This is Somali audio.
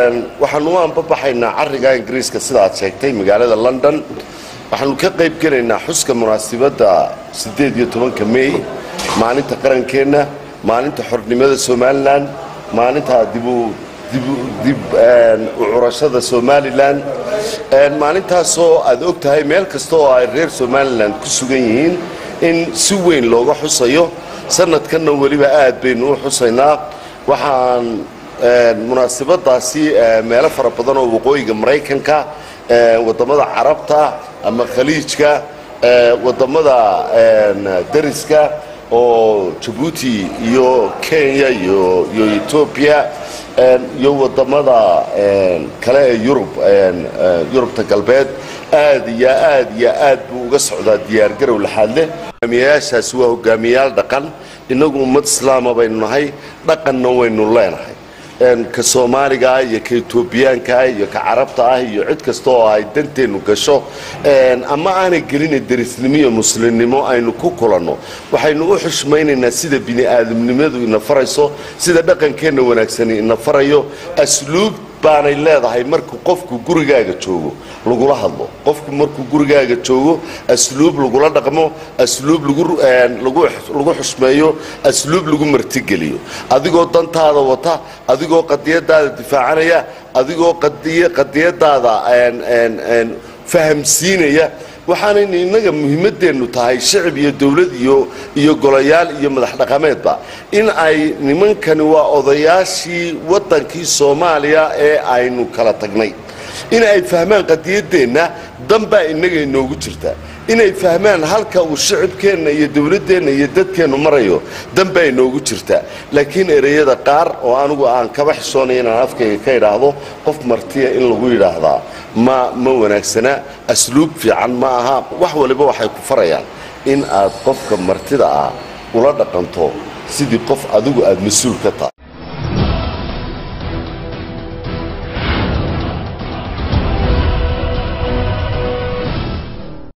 waxaanu u anbabaxaynaa cariga ingiriiska sida aad sheegtay magaalada london waxaanu ka qayb gelaynaa xuska munaasibadda siddeed iyo tobanka mey maalinta qarankeenna maalinta xornimada somalilan maalinta dibu dib u curashada somalilan maalintaasoo aad og tahay meel kasta oo ay reer somalilan ku sugan yihiin in si weyn looga xusayo sanadkanna weliba aad baynu u xusaynaa waxaan munaasibadaasi meelo fara badan oo waqooyiga maraykanka wadamada carabta ama khaliijka wadamada dariska oo jabuuti iyo kenya iyo etoobiya iyo wadamada kale ee yurub yurubta galbeed aad iyo aad iyo aad buu uga socdaa diyaargarow laxaad leh hogaamiyayaashaasi waa hogaamiyayaal dhaqan innagu ummad islaama baynu nahay dhaqanna waynu leenahay ka soomaaliga ah iyo ka etoobiyaanka ah iyo ka carabta ah iyo cid kasta oo ay danteennu gasho ama aanay gelina derisnimo iyo muslimnimo aynu ku kulanno waxaynu u xushmaynaynaa sida bini aadamnimadu ina farayso sida dhaqankeenna wanaagsani ina farayo asluub baanay leedahay markuu qofku gurigaaga joogo lagula hadlo qofku markuu gurigaaga joogo asluub lagula dhaqmo asluub lagu xushmeeyo asluub lagu martigeliyo adigoo dantaada wata adigoo qadiyadaada difaacanaya adigoo qadiyadaada fahamsiinaya waxaanaynu innaga muhiimadeennu tahay shicib iyo dowlad iyo iyo golayaal iyo madax dhaqameedba in ay nimankani waa odayaashii waddankii soomaaliya ee aynu kala tagnay in ay fahmaan qadiyadeenna danbaa innaga inoogu jirta inay fahmaan halka uu shicibkeenna iyo dowladdeenna iyo dadkeennu marayo danbaa inoogu jirta laakiin ereyada qaar oo anigu aan kaba xishoonaya inaan afkayga ka idhaahdo qof martiya in lagu yidhaahdaa ma ma wanaagsana asluub fiican ma aha wax waliba waxay ku farayaan in aad qofka martida ah ula dhaqanto sidii qof adigu aad mas-uul ka tahay